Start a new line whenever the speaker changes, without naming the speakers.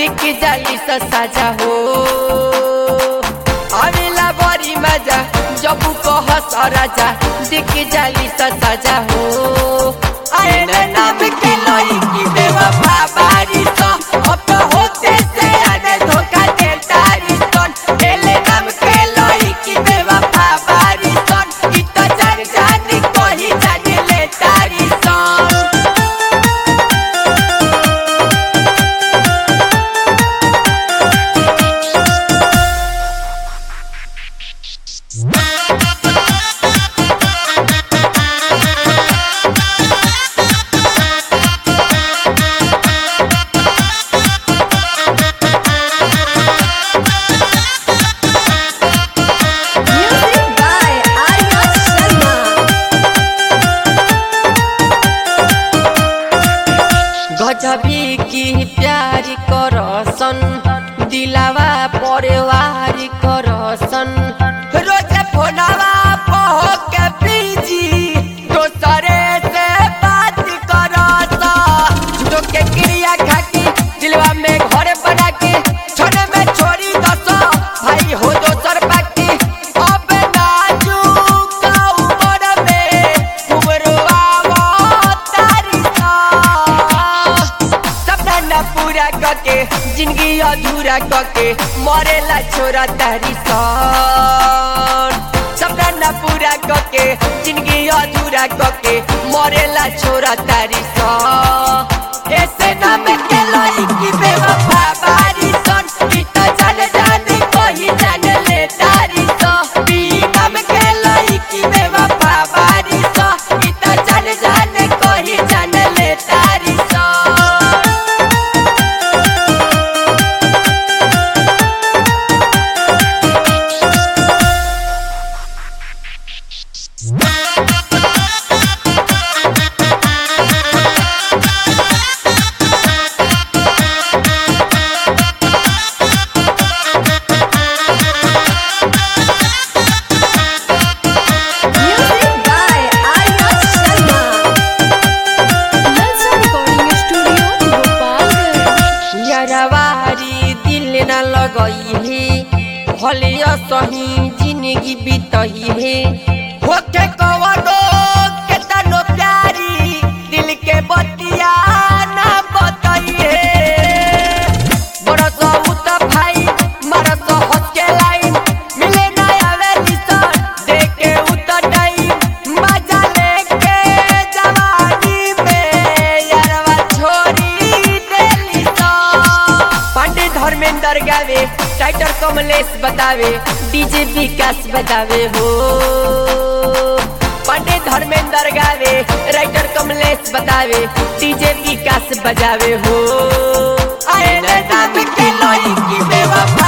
दिख जाली सा साजा हो आवेला बड़ी मजा जब कहस राजा दिख जाली सा साजा हो आए न नाम के लोई की बेवफा बारी तो अब तो होते से आने धोखा दे तारी सन एले नाम के लोई की बेवफा बारी सन इ तो जान जानी कोही जाने ले तारी सन
Music by Arya Sharma.
गजबी की प्यार करसन दिलावा परिवार करसन रोज फोनवा पहो के बीजी दोसरे से बात करसा झूठो के क्रिया खाती दिलवा में घर बना के छोड़े में छोड़ी दसो भाई हो दोसर बाकी अब नाजुक उमर में उमरवा तारी सा सपना न पूरा करके जिंदगी अधूरा करके मरेला छोरा तारी सन सपना न पूरा करके जिंदगी अधूरा करके मरेला छोरा तारी सन ऐसे नाम के लोई की बेवफा बारी सन ई तो जाने जाने कोई जाने ले तारी सन बी नाम के लोई की बेवफा बारी सन ई तो जाने जाने कोई जाने ले तारी सन
Music by Arya Sharma.
Lalsa Recording Studio, Gopalganj.
यरवारी दिल न लगई है भलिया सही जिंदगी बीतई है होके कवनो के तनो प्यारी दिल के बतिया न बतई है बरस उत भाई मरस हंस के लाइन मिले न आवे निशान देखे उत टाइम मजा लेके जवानी में यारवा छोरी देली सा पांडे धर्मेंद्र गावे टाइटर कमलेश बतावे डीजे विकास बतावे हो पांडे धर्मेंद्र गावे राइटर कमलेश बतावे डीजे विकास बजावे हो आए न नाम के लोई की बेवफा